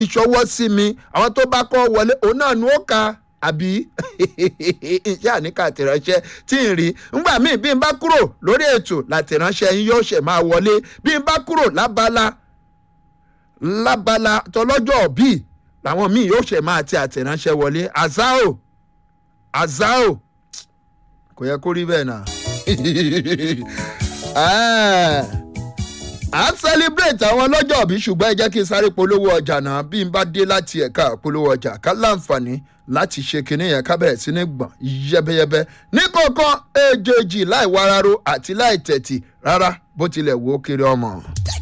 ìṣọwọ́ sí mi àwọn tó bá kọ́ wọlé òun náà ni ó ka àbí iṣẹ́ àníkà àtìránṣẹ́ tí ń rí ngbà míì bí n bá kúrò lórí ètò làtìránṣẹ́ yín yóò ṣe máa wọlé bí n bá kúrò lábala lábala tọlọ́jọ́ bíi làwọn míì yóò ṣe máa ti àtìránṣẹ́ wọlé azao azao kò yẹ kó rí bẹ́ẹ̀ náà à ń celebrate àwọn ọlọ́jọ́ òbí ṣùgbọ́n ẹ jẹ́ kí n sáré polówó ọjà náà bí n bá dé láti ẹ̀ka polówó ọjà ká láǹfààní láti ṣe kinní yẹn ká bẹ̀rẹ̀ sí ní gbọ̀n yẹ́bẹ́yẹ́bẹ́ ní kọ̀ọ̀kan èjèèjì láì wararo àti láì tẹ̀tì rárá bó tilẹ̀ wò ó kiri ọmọ.